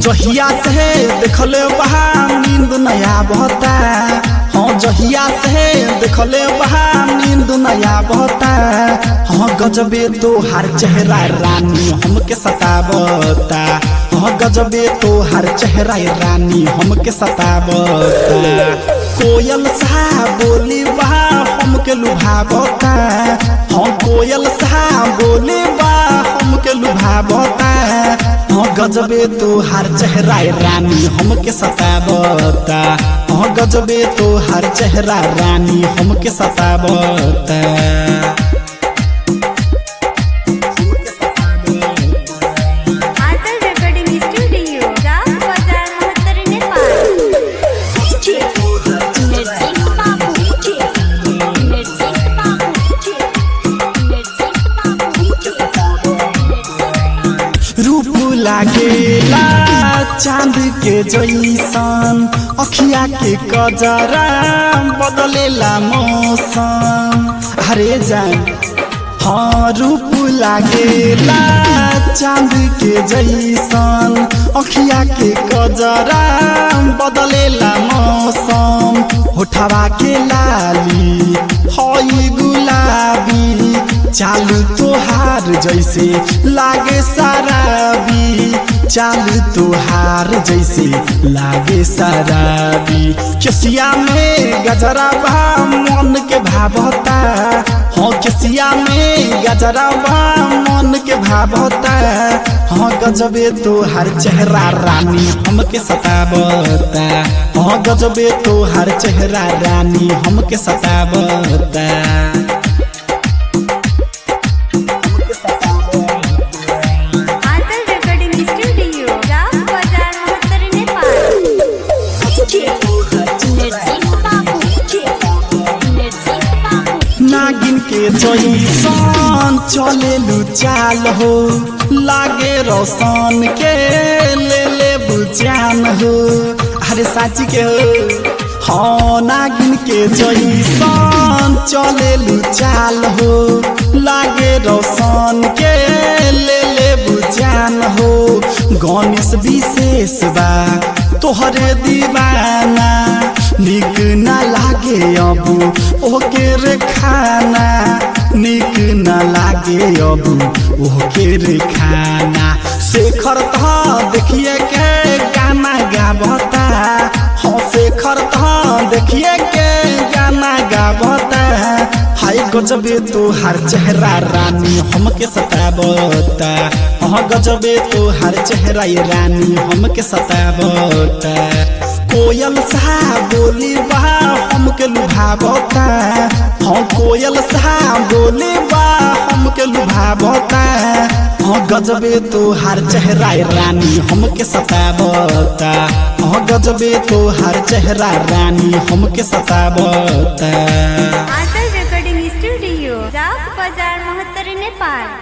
जहिया से देखले बहा नींद नया बहता हाँ जहिया से देखले बहा नींद नया बहता हाँ गजबे तो हर चेहरा रानी हमके सतावता हाँ गजबे तो हर चेहरा रानी हमके सतावता कोयल सा बोली बहा हमके लुभावता हाँ कोयल सा बोली बा हमके लुभावता हाँ गजबे तो हर चेहरा रानी हमके सतावता हाँ गजबे तो हर चेहरा रानी हमके सतावता आंचल रेकॉर्डिंग स्टूडियो जाम बाजार महत्तर नेपाल नरसिंह बाबू नरसिंह बाबू नरसिंह बाबू रूप लागेला चांद के जैसन अखिया के कजरा बदलेला मौसम हरे जान हाँ रूप लागेला चांद के जैसन अखिया के कजरा बदलेला मौसम होठवा के लाली हई गुलाबी चालू तोहार जैसे लागे शराबी चालू तोहार जैसे लागे शराबी केसिया में गजरा बा मन के भावता हाँ केसिया में गजरा बा मन के भावता हाँ गजबे तो हर चेहरा रानी हमके सतावता हाँ गजबे तो हर चेहरा रानी हमके सतावता आंचल रेकॉर्डिंग स्टूडियो जाम बाजार महत्तर नेपाल नरसिंह बाबू नरसिंह बाबू नागिन के जैसन चलेलु चाल हो लागे रोशन के ले ले बुझान हो अरे साची के हो हाँ नागिन के जैसन चलेलु चाल हो लागे रोशन के ले ले बुझान हो गणेश विशेष बा तोहरे दीवाना निक ना लागे अब ओके रे खाना निक ना लागे अब ओके रे खाना शेखर तो देखिए के गाना गावता हाँ शेखर तो देखिए के गाना गावता हाय गजबे तो हर चेहरा रानी हमके सतावता हाँ गजबे तो हर चेहरा ये रानी हमके सतावता कोयल सा बोली बा हमके लुभावता हाँ कोयल सा बोली बा हमके लुभावता हाँ गजबे तो हर चेहरा ये रानी हमके सतावता हाँ गजबे तो हर चेहरा रानी हमके सतावता आंचल रेकॉर्डिंग स्टूडियो जाम बाजार महत्तर नेपाल